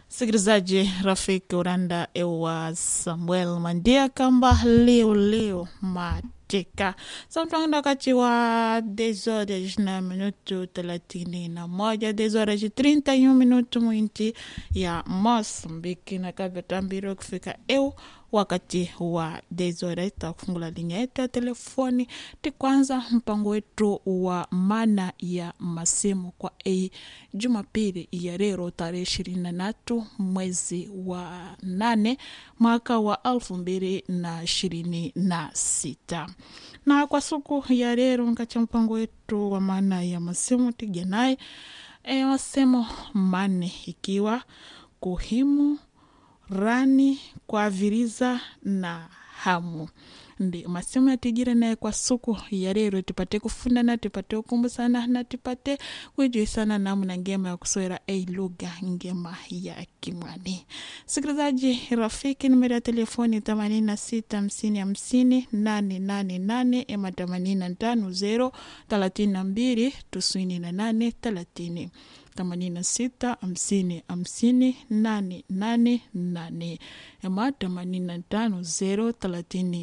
Msikilizaji rafiki uranda ewa Samuel Mandia kamba leo leo mateka samtwanga wakati wa desores na minuto thelathini na moja desores trinta e um minuto mwinti ya Mosambiki na kavyotambiro kufika eu wakati wa desore takufungula linha yetu ya telefoni tikwanza mpango wetu wa mana ya masimu kwa ei jumapili ya leo tarehe ishirini na tatu mwezi wa nane mwaka wa elfu mbili na ishirini na sita na kwa siku ya leo nkacha mpango wetu wa maana ya masimu tija naye e, masemo manne ikiwa kuhimu rani kuaviriza na hamu ndi masemo yatijire naye kwa suku ya lero tipate kufundana tipate kukumbusana na tipate kuijuisana namna ngema ya kuswera ei lugha ngema ya kimwani sikilizaji rafiki nimero ya telefoni themanini na sita hamsini hamsini nane nane nane ema themanini na tano zero thelathini na mbili tisini na nane thelathini themanini na sita hamsini hamsini nane nane nane ema themanini na tano zero thelathini